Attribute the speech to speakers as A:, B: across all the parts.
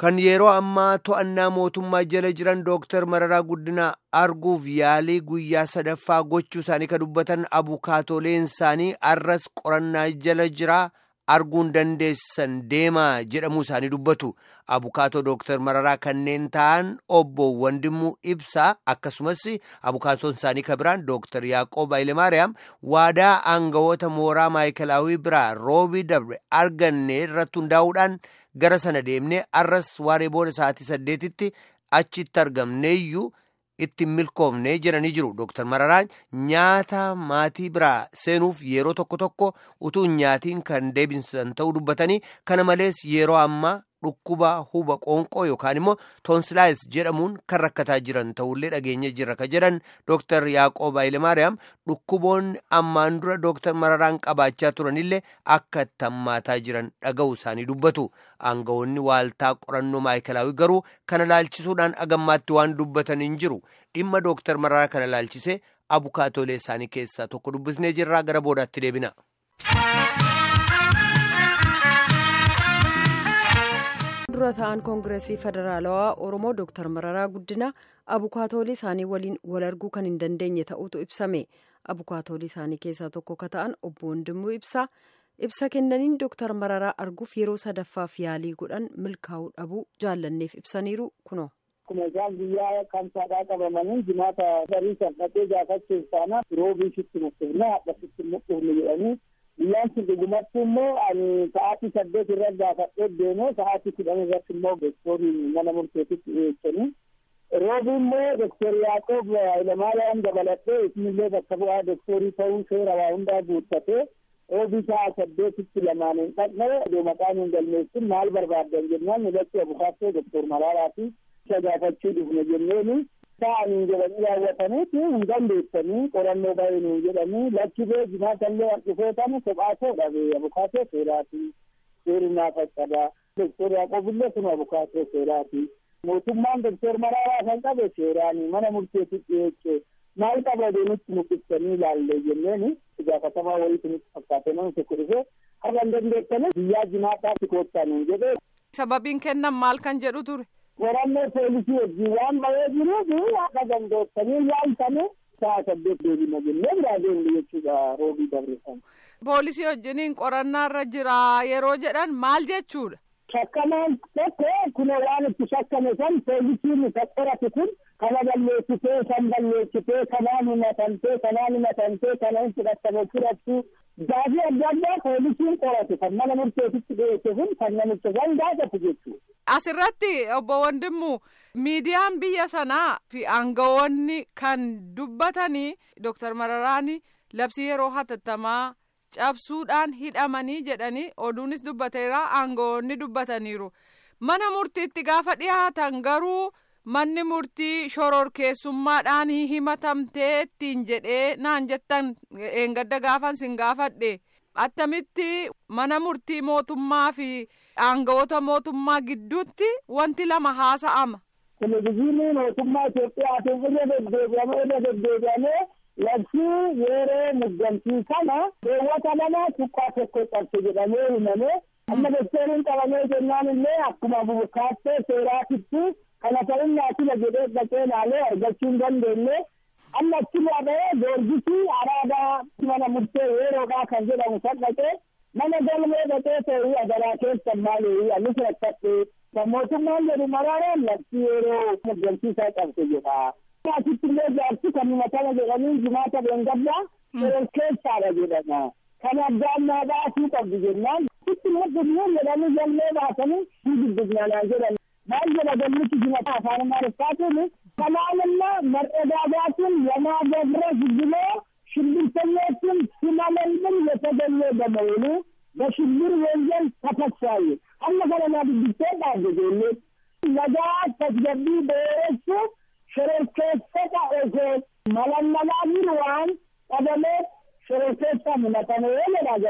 A: kan yeroo ammaa to'annaa mootummaa jala jiran dooktar Mararaa Guddinaa arguuf yaalii guyyaa sadaffaa gochuu isaanii kan dubbatan abukaatoleen isaanii arras qorannaa jala jiraa arguun dandeessan deemaa jedhamuu isaanii dubbatu. Abukaatoo dooktar Mararaa kanneen ta'an obbo Wandimuu Ibsaa akkasumas abukaatoon isaanii kan biraan dooktar Yaaqoob Hayilemaariyaam waadaa aangawoota mooraa maayikalaawii biraa roobii dabre arganne irratti hundaa'uudhaan gara sana deemnee arras waaree booda sa'aatii saddeetitti achitti argamneeyyuu itti milkoofnee jedhanii jiru. Dooktar Mararaan nyaata maatii biraa seenuuf yeroo tokko tokko utuu nyaatiin kan deebisan ta'uu dubbatanii kana malees yeroo ammaa dhukkuba huba qoonqoo yookaan immoo toonsilaayis jedhamuun kan rakkataa jiran ta'ullee dhageenya jirra ka jedhan Dooktar Yaaqoob Hayilemaariyaam dhukkuboonni ammaan dura Dooktar Mararaan qabaachaa turanillee akka itti hammaataa jiran dhaga'u isaanii dubbatu. Aangawoonni waaltaa qorannoo maayikalaawii garuu kana laalchisuudhaan agammaatti waan dubbatan hin jiru. Dhimma Dooktar Mararaa kana laalchisee abukaatolee isaanii keessaa tokko dubbisnee jirraa gara boodaatti deebina.
B: dura ta'an koongireesii federaalawaa oromoo dooktar mararaa guddina abukaatoolii isaanii waliin wal arguu kan hin dandeenye ta'uutu ibsame abukaatoolii isaanii keessaa tokko ka ta'an obbo Wandimuu ibsaa ibsa kennaniin dooktar mararaa arguuf yeroo sadaffaaf yaalii godhan milkaa'uu dhabuu jaallanneef ibsaniiru kuno.
C: Akkuma isaan guyyaa kamsaadhaa qabamanii jimaata barii kan dhaqee gaafachuuf taana roobii sitti mukkifne hadha sitti mukkifne jedhanii guyyaan sun dhugumatti immoo ani sa'aatii saddeet irra gaafadhee deemee sa'aatii kudhan irratti immoo doktoriin mana murteetitti dhiyeessanii roobii immoo doktor Yaaqoob Hayilamaariyaam dabalatee isinillee bakka bu'aa doktorii ta'uu seera waa hundaa guuttatee roobii sa'a saddeetitti lamaan hin dhaqne iddoo maqaan hin galmeessin maal barbaaddan jennaan nulatti abukaattoo doktor Mararaa fi isa gaafachuu dhufne jenneeni ta'anii jedhanii raawwataniiti hin dandeessanii qorannoo baay'een hin jedhanii lakki bee jimaatallee dhufeetani kophaa koo dhabe abukaatoo seeraati seeri naafachabaa doktor yaaqoobillee kun abukaatoo seeraati mootummaan doktor Mararaa kan qabe seeraani mana murteetti dhiyeesse maal qaba deemitti muqibsanii ilaalle jenneeni gaafatamaa wayii sunitti fakkaate nama tokko dhufe har'a hin dandeessanii guyyaa jimaataatti koottan hin jedhee.
D: Sababiin kennan maal kan jedhu ture.
C: qorannoo poolisii wajjin waan bahee jiruuf akka dandeessanii yaaltanii sa'a saddeet deebina jennee biraa deemne jechuudha roobii dabarsan.
D: Poolisii wajjiniin qorannaarra jira yeroo jedhan maal jechuudha.
C: Shakkamaan tokko kun waan itti shakkame san poolisiin isa qoratu kun kana balleessitee kan balleessitee kanaan himatantee kanaan himatantee kana hin fudhatame fudhattu gaafii adda addaa poolisiin qoratu kan mana murteetitti dhiyeesse kun kan namicha san gaafatu jechuudha.
D: Asirratti obbo Wandimmu miidiyaan biyya sanaa fi aangawoonni kan dubbatanii Dooktar Mararaani labsii yeroo hatattamaa cabsuudhaan hidhamanii jedhanii oduunis dubbateera aangawoonni dubbataniiru. Mana murtiitti gaafa dhiyaatan garuu manni murtii shororkeessummaadhaan himatamtee ittiin jedhee naan jettan eengadda gaafan sin gaafadhe attamitti mana murtii mootummaa fi. aangawoota mootummaa gidduutti wanti lama haasa'ama.
C: Televizyiinii mootummaa Itoophiyaatiin irra deddeebi'amee irra deddeebi'amee labsii yeroo muddamtii kana keewwata lama tuqqaa tokko qabse jedhamee himamee amma doktoriin qabamee jennaan illee akkuma abukaattoo seeraatitti kana ta'unnaa sila jedhee dhaqee laalee argachuu hin dandeenye amma achirraa ba'ee goorgisii araadaa mana murtee yeroodhaa kan jedhamu san dhaqee mana galmee dhaqee ta'uu adaraa keessan maali anis rakkadhe kan mootummaan jedhu maraaraan labsii yeroo muddamsiisaa qabse jedha. Asitti illee jaarsi kan himatama jedhanii jimaata beengaddaa yeroo keessaadha jedhama. Kan addaan naa baasuu qabdu jennaan. Sitti muddamuu jedhanii galmee baasanii hin dubbisnaa jedhan. Maal jedha galmichi jimata afaan amaariffaatiin kanaanimma mar'adaagaatiin lamaa ገብረ ዝግሎ ሽብርተኞችን ሲመለምል የተገኘ በመሆኑ በሽብር ወንጀል ተከሳይ አለፈለና ድግቴ ባገዜሌ ነጋ ተስገቢ በወረሱ ሽረርኬሰታ ኦሶ መለመላሚን ዋን ቀደሜ ሽረርኬሳ ምነተነ የለዳጋ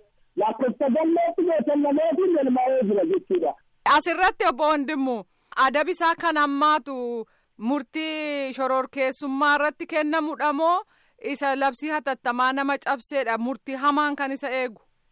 C: ላኮተገሌት የተለሜት ልማዬ ጅረ jechuudha.
D: Asirratti obbo Wandimmu adabi isaa kan ammaatu murtii shororkeessummaa irratti kennamudha moo isa labsii hatattamaa nama cabseedha murtii hamaan kan isa eegu.
C: Murtee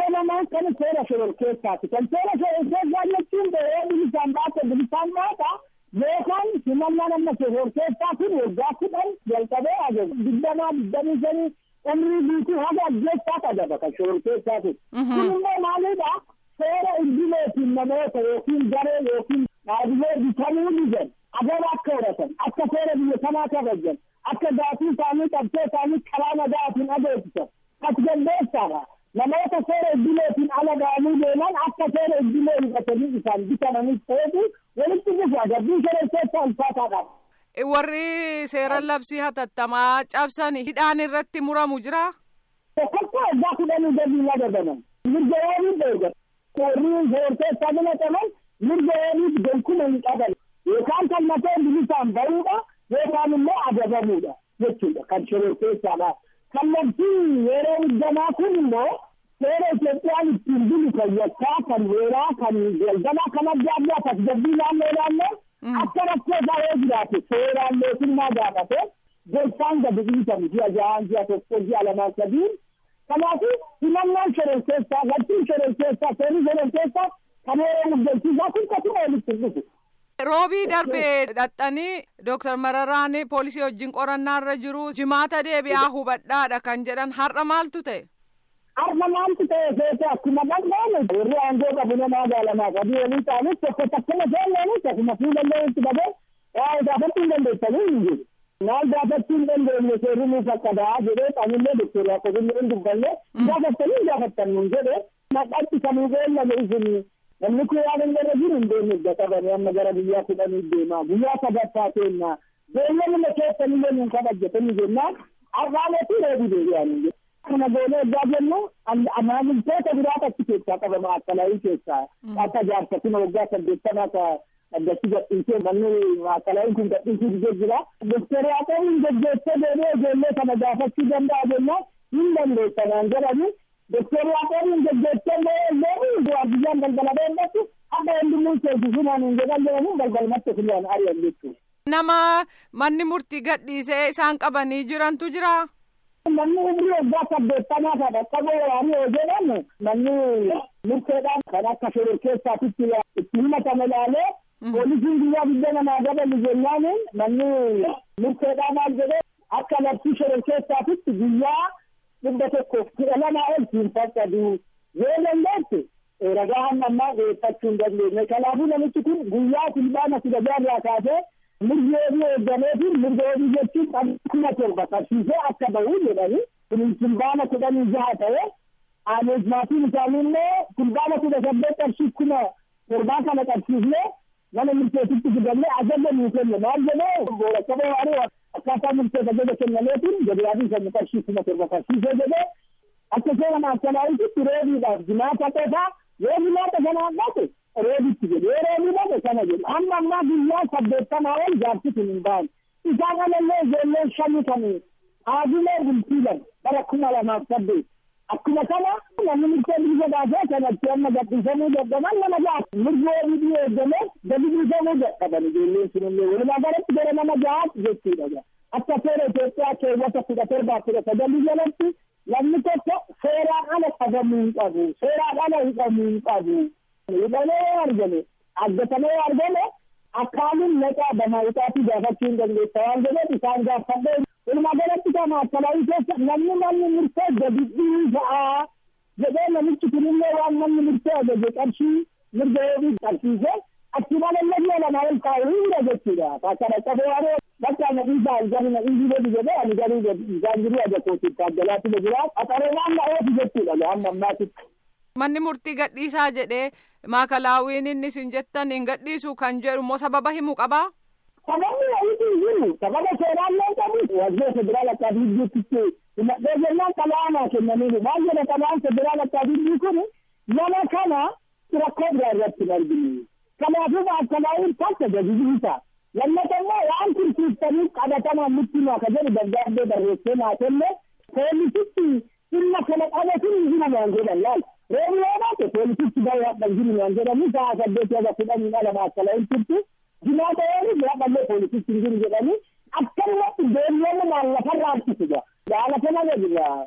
C: lamaan kan seera shororkeessaati. Kan seera shororkeessaa jechuun yeroo bilisaan baate bilisaan baata yookaan himannaan amma shororkeessaa kun waggaa kudhan jalqabee ajaja digdamaa digdamii shanii umrii guutuu haga ajjeessaa qaba kan shororkeessaati. Kun immoo maalidha? Seera idileetiin namoota yookiin garee yookiin dhaabbilee bitamuu didan agara akka horatan akka seera biyya kanaa kabajan akka gaaffii isaanii qabsee isaanii karaa nagaatiin adeemsisan as galmeessaadha. Namoota seera idileetiin ala ga'anii deeman akka seera idilee hidhatanii isaan bitamanis ta'etu walitti dhufu agabbii shororkeessaa ulfaataadha.
D: Warri seera labsii hatattamaa cabsan hidhaan irratti muramu jira.
C: Tokkoffaa waggaa kudhanii gadii lagadaman. Mirga waanii beekan. Warri shororkeessaa filataman mirga waanii gonkuuma hin qaban. Yookaan kan mateen bilisaan bahuudha yookaan immoo adabamuudha jechuudha kan shororkeessaadha. Kallattiin yeroo hiddamaa kun immoo seera Itoophiyaan ittiin bulu kan yakkaa kan weeraa kan galgalaa kan adda addaa tasgabbii naannoo naannoo akka rakkoo isaa yoo jiraate seeraan mootummaa gaafate gorsaan gadi dhiisan ji'a ja'aan ji'a tokko ji'a lamaan sadiin kanaafuu himannaan shororkeessaa galtiin shororkeessaa seerri shororkeessaa kan yeroo muddachiisaa kun kasuma walitti dhufu.
D: Roobii darbee dhaxxanii Dooktar Mararaan poolisii wajjin qorannaa irra jiru jimaata deebi'aa hubadhaadha kan jedhan har'a maaltu ta'e?
C: Har'a maaltu ta'e seete akkuma dhaqnaan warri aangoo qabu nama gaalamaa qabii walii ta'anis tokko takkuma seenneenis akkuma fuulallee itti qabee waa'ee gaafachuu hin dandeessanii hin jiru. Maal gaafachuu hin dandeenye seerri nuuf akka da'aa jedhee qaamillee doktor Yaaqobillee hin dubbanne gaafattanii hin gaafattan nun jedhe maqaatti kanuu beellame isinii namni kun waan hin irra jiru hin deemne idda qabanii amma gara biyyaa kudhanii deemaa guyyaa sadaffaa keenyaa beellamuma keessanillee nun kabajjatanii jennaan arraameetii reebii deebi'anii kana goonee ergaa jennu maamiltoota biraata achi keessaa qabama akkalaayii keessaa akka jaarsatina waggaa saddeettamaa ka addatti gadhiisee manni akkalaayiin kun gadhiisuu didee jira doktor Yaaqoob hin geggeessee deemee ijoollee kana gaafachuu danda'a jennaan hin dandeessanaan jedhanii doktor Yaaqoob hin geggeessee illee waardiyyaan galgala beellatti akka hundumuu seensisumaan hin jedhan jedhanii galgalmatti filaan ari'an jechuudha.
D: Nama manni murtii gadhiisee isaan qabanii jirantu jira.
C: Manni umrii waggaa saddeettamaa kan akka booranii yoo jedhan manni murteedhaan kan akka shororkeessaatitti itti himatame ilaalee poolisiin guyyaa guddaa namaa gabalu jennaan manni murteedhaan maal jedhee akka labsii shororkeessaatitti guyyaa dhibba tokkoof kudha lamaa ol siin faccadu yoo dandeesse ragaa hamma ammaa dhiyeeffachuu hin dandeenye kanaafuu namichi kun guyyaa fulbaana kudha jaarraa kaasee mirga wabii eeggameetiin mirga wabii jechuun kuma torba qabsiisee akka bahu jedhani kun fulbaana kudhanii jaha ta'e aanes maatiin isaanii immoo fulbaana kudha saddeet qarshii kuma torbaa kana qabsiisnee mana murteetitti fidannee ajaja nuu kenne maal jedhee booracca boo'anii akkaataa murteef ajaja kennameetiin gabiyaatiin sanya qarshii kuma torba qabsiisee jedhee akka seera maakkalaayititti reebiidhaaf jimaata qofaa yoo jimaata sana haqate reebitti jedhe yoo reebii dhabe sana jedhe amma ammaa guyyaa saddeettamaa ol jaarsi kun hin ba'an isaa kanallee ijoolleen shanii kan haadilee bultiilan bara kuma lamaaf saddeet akkuma kana namni murtee bilisa baasee kanatti amma gadhiisamuu dadhaban nama ja'a mirga wabii eeggame gadi bilisamuu dadhaban ijoolleen sunillee walumaa galatti gara nama ja'aatti jechuudha akka seera Itoophiyaa keewwata kudha torbaa kudha sagalii jalatti namni tokko seeraan ala qabamuu hin qabu seeraan ala hidhamuu hin qabu hidhamee yoo argame argatamee yoo argame akkaanin maqaa bamaayitaatii gaafachuu hin dandeessa waan jedheef isaan gaafadhee walumaa galatti kana akkalaayii keessa namni manni murtee gadi dhiisaa jedhee namichi kunillee waan manni murtee ajaje qarshii mirga wabii qabsiisee achi malallee mi'a lama ol kaa'u hunda jechuudha akkana qabee waaree bakka na dhiisaa isaan na dhiisii godhu jedhee ani garuu isaan jiru aja kootiif taaggalaatti na jira qaxareenaan na oofu jechuudha amma ammaatitti.
D: Manni murtii gadhiisaa jedhee maakalaawwiin inni isin jettan hin gadhiisu kan jedhu immoo sababa himuu qabaa?
C: Sababni wayiitii jiru sababa seeraallee qabu wajjira federaal akkaatii hidduutti himadhee jennaan xalayaa kennaniiru maal jedha xalayaan federaal akkaatii hidduu kun nama kana rakkoo biraa irratti hin arginu. Kanaafuu maakalaawwiin takka gadi dhiisa. Lammata immoo waan tursiiftanii qabatamaan nutti himaa ka jedhu dargaaggee barreessee naa kenne poolisitti dhimma kana qabatu hin jiran jedhan laal. Reebi yoo baate poolisitti baay'ee hadhan jiru waan jedhamu sa'a saddeetii haga kudhanii ala maakalaawwiin turti. Jinaata yoo bira dhallee poolisitti hin jiru jedhanii akkanumatti deebi'anii maal lafarraa harkisu jira. Gaala kana jira.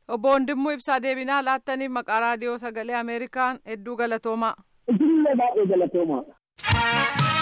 D: Obbo Wandimmoo Ibsaa deebinaa laattaniif maqaa raadiyoo sagalee Ameerikaan hedduu galatoomaa.
C: Isinillee baay'ee galatoomaa.